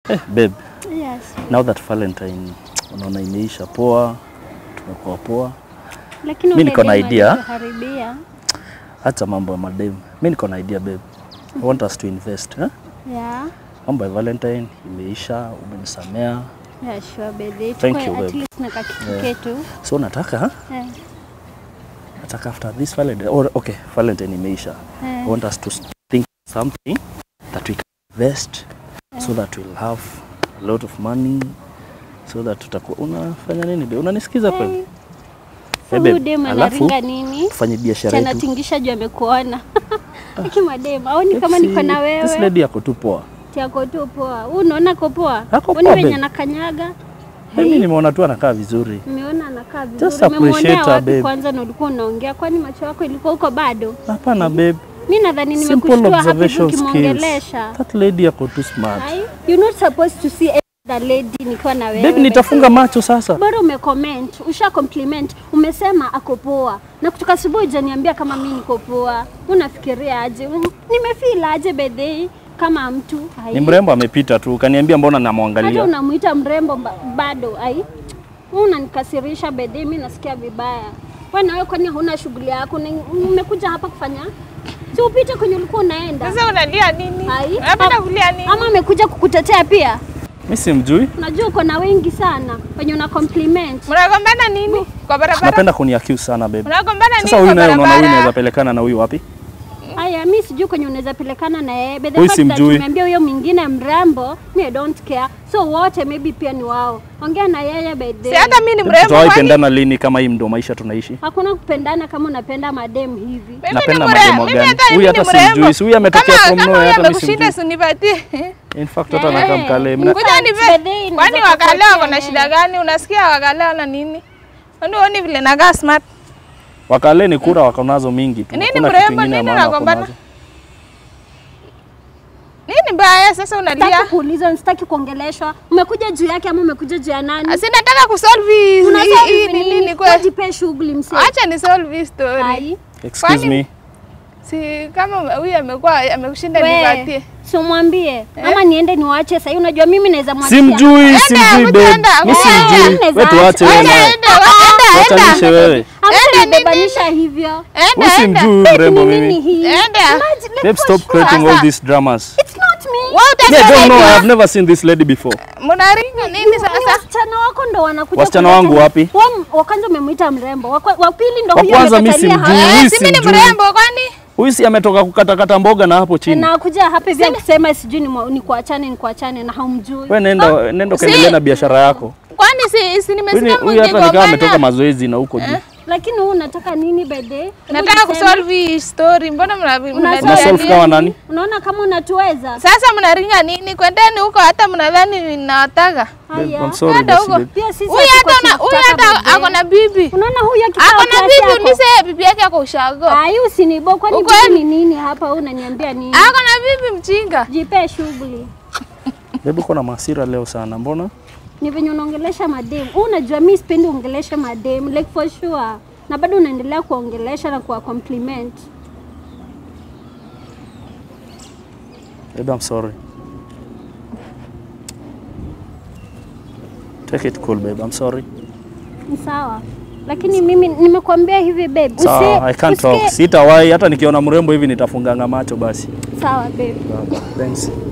Eh, babe, Yes. now that Valentine unaona imeisha poa, tumekuwa poa. Lakini Mi ule niko na demu idea. alituharibia. Hata mambo ya madem, mi niko na idea babe. I want us to invest eh? Yeah. Mambo ya Valentine imeisha, umenisamea, Yeah, sure baby. Thank Tukue you, at babe. least na kakitu Yeah. ketu. so nataka Eh, nataka after this Valentine, or, okay, Valentine imeisha. eh. I want us to think something that we can invest so that we'll have a lot of money so that tutakuwa unafanya nini be unanisikiza kweli Hey. Eh, So babe, huyu demu alafu anaringa nini? tufanye biashara yetu Chanatingisha juu amekuona. Aki mademu, aoni kama Si- niko na this wewe. lady yako tu poa Tiako tu poa. Wewe unaona ko poa? Ako Unaona poa, venye babe. anakanyaga? mimi nimeona tu anakaa vizuri Umeona anakaa Just vizuri. appreciate Umemwonea her, wapi babe. kwanza na ulikuwa unaongea? Kwani macho yako ilikuwa huko bado? hapana babe Mi nadhani simple nimekushtua hapa hivi observation skills ukimwongelesha. that lady yako too smart Ai, You're not supposed to see the lady nikiwa na wewe. babe nitafunga macho sasa Bora umecomment, usha compliment, umesema ako poa. Na kutoka asubuhi hujaniambia kama mimi niko poa. Unafikiria aje? Un- Nimefeel aje bedhei kama mtu? Ai. ni mrembo amepita tu ukaniambia mbona Hata namwangalia unamuita mrembo ba- bado ai. Wewe unanikasirisha bedhei, mimi nasikia vibaya. Wewe na wewe kwani huna shughuli yako? Ni- Umekuja hapa kufanya? Si upite kwenye ulikuwa unaenda. Sasa unalia nini? Ai. Unapenda kulia nini? Ama amekuja kukutetea pia? mi simjui Unajua uko na wengi sana wenye una compliment. Mnagombana nini kwa barabara? napenda kuniaccuse sana babe Mnagombana nini sasa huyu kwa naye unaona huyu naweza barabara? pelekana na huyu wapi Haya, mi sijui kwenye unaweza pelekana na yeye. But the Huyu fact that simjui. umeambia huyo mwingine mrembo, me I don't care. So wote maybe pia ni wao. Ongea na yeye by the Si hata mimi ni mrembo tutawahi kwani? pendana lini kama hii ndo maisha tunaishi Hakuna kupendana kama unapenda madem hivi. Mimi ni Napenda mrembo. mademo Mimi gani? hata Huyu mimi hata ni mrembo. simjui. Si huyu ametokea Kama- from kama nowhere, huyu hata mimi amekushinda simjui. sinipatie. in fact hata anakaa mkale Mna- Kuja fact, nipe. bedhei Kwani inaweza wakale kupatia wako na yeye. shida gani? Unasikia wakale wana nini? Kwani uoni vile nakaa smart? wakale ni kura wako nazo mingi tu Nini Hakuna mrembo, kitu ingine ya nini maana wako unagombana? nazo. Nini mbaya sasa unalia? Sitaki kuulizwa, sitaki kuongeleshwa. Umekuja juu yake ama umekuja juu ya nani? Si nataka kusolve hii Una hii- solve hii ni nini? nini kweli? Wajipe shughuli msee. Acha ni solve hii story. Ai. excuse Kwani- me Si kama huyu amekuwa amekushinda We, nipatie. so mwambie ama niende niwache sasa. Unajua mimi naweza mwachia. simjui simjui kuja, babe enda, mi kuja. simjui Enda, wewe tuache wewe Enda, naye enda, enda, enda. Watanishe wewe Ama Enda, nibebanisha hivyo. Enda, Wewe enda. simjui Babe, mrembo ni nini mimi hii? Enda. Imagine, like, babe for stop sure. creating all Sasa. these dramas It's not me. Wewe yeah utasema don't know hivyo. I've never seen this lady before Mnaringa nini Ni sasa? wasichana wako ndo wanakuja. Wasichana kuleta- wangu wapi? Wa- Wa kwanza umemwita mrembo, wa kwa- wa pili ndo Wa huyo kwanza mi amekatalia simjui. hapa. Huyu Eh, si mimi ni simjui. mrembo kwani? huyu si ametoka kukatakata mboga na hapo chini na kuja hapa hivi akisema sijui ni mwa- ni kuachane ni kuachane na haumjui. wewe nenda nenda kaendelea na biashara yako Kwani si, si Huyu ni- nimesikia huyu hata nikaa ametoka mkigombana? mazoezi na huko juu Lakini wewe unataka nini bede? Nataka kusolve hii story. Mbona mna- Una una mnalia solve nini? kama nani Unaona kama unatuweza? Sasa mnaringa nini? Kwendeni huko hata mnadhani ninawataka. Babe, Haya. I'm sorry Kwenda basi huko. babe. Pia sisi Huyu hatuko hata una- huyu tunakutaka hata bede. ako na bibi. Unaona huyu akikaa Ako na kiasi bibi, yako. unise bibi yake ako ushago. Ako Ai usinibo kwani Ukweli. bibi ni nini hapa wewe unaniambia nini? na bibi mjinga. Jipe shughuli. Babe uko na masira leo sana mbona Ni venye unaongelesha madem. Wewe unajua mimi sipendi uongeleshe madem like for sure. Na bado unaendelea kuongelesha na kuwa compliment. babe I'm sorry take it cool babe I'm sorry Ni sawa. Lakini mimi nimekuambia hivi babe. sawa I can't talk usike- sitawahi hata nikiona mrembo hivi nitafunganga macho basi Sawa babe. thanks